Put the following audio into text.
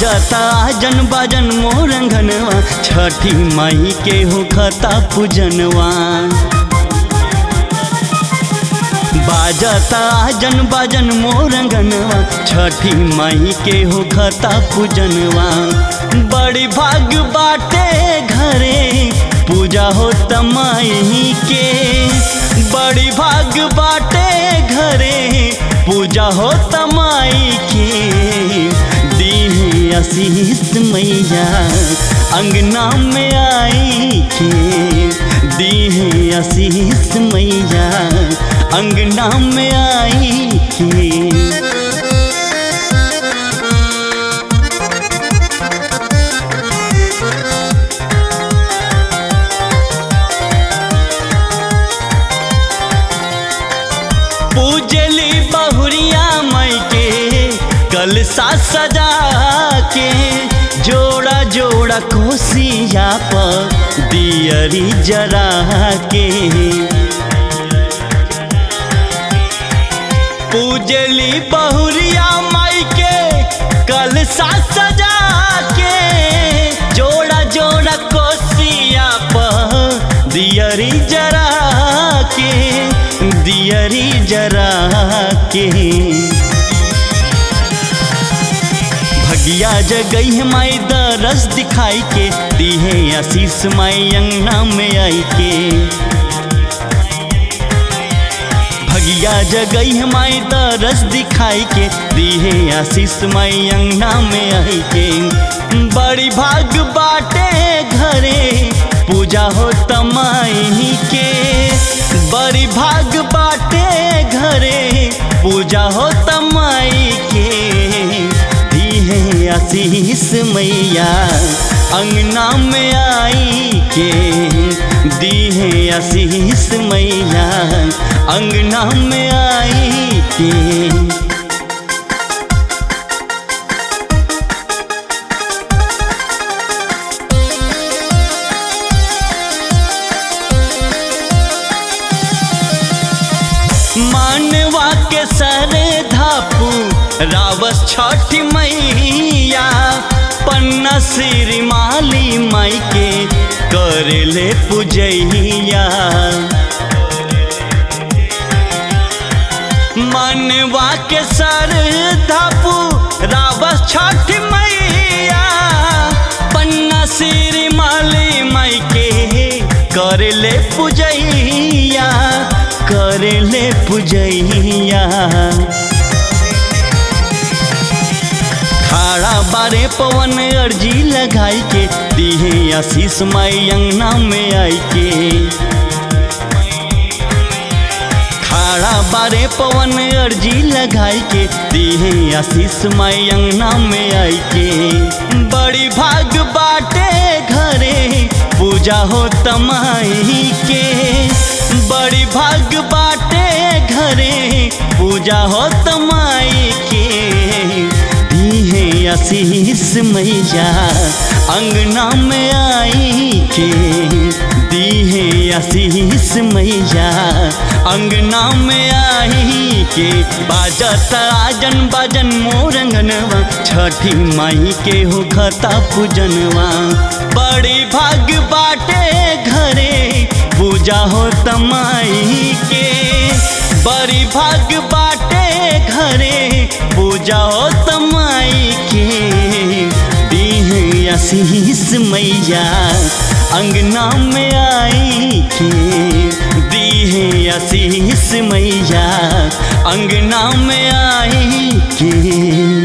बाजता जन बाजन मोरंगनवा छठी माई के हो खता पूजनवा बाजता जन बाजन मोरंगनवा छठी माई के हो खता पूजनवा बड़ी भाग बाटे घरे पूजा हो तमाई के बड़ी भाग बाटे घरे पूजा हो तमाई के दी आशीष मैया अंगना में आई के दी आशीष मैया अंगना में आई के पूजली बहुरिया मई के कलसा सजा के जोड़ा जोड़ा कोसिया पर दियरी जरा के पूजली बहुरिया माई के कलसा सजा के जोड़ा जोड़ा कोसिया पर दियरी जरा के दियरी जरा के भगिया जगई है माई दरस दिखाई के दीहे आशीष माई अंगना में आई के भगिया जगई है माई दरस दिखाई के दीहे आशीष माई अंगना में आई के बड़ी भाग बाटे घरे पूजा हो तमाई के बड़ी भाग बाटे घरे पूजा हो तमाई के दीहे आशीष मैया अंगना में आई के दीहे आशीष मैया अंगना में आई के मानवा के सर धापू रावस छठ मैया पन्ना श्री माली माई के करले पूजैया मानवा के सर धापू रावस छठ मैया पन्ना श्री माली माई के करले पूजैया करले पूजैया खाड़ा बारे पवन अर्जी लगाई के दिहे आशीष माई अंगना में आई के खाड़ा बारे पवन अर्जी लगाई के दिहे आशीष माई अंगना में आई के बड़ी भाग बाटे घरे पूजा हो तमाई के बड़ी भाग बाटे घरे पूजा हो तमाई के दीहे आशीष मैया अंगना में आई के दीहे आशीष मैया अंगना में आई के बाजता जन बाजन मोरंगनवा छठी माई के हो खता पूजनवा बड़ी भाग बाटे घरे पूजा हो तमाई के बड़ी भाग बाटे घरे पूजा हो तमाई के दीहे आशीष मैया अंगना में आई के दीहे आशीष मैया अंगना में आई के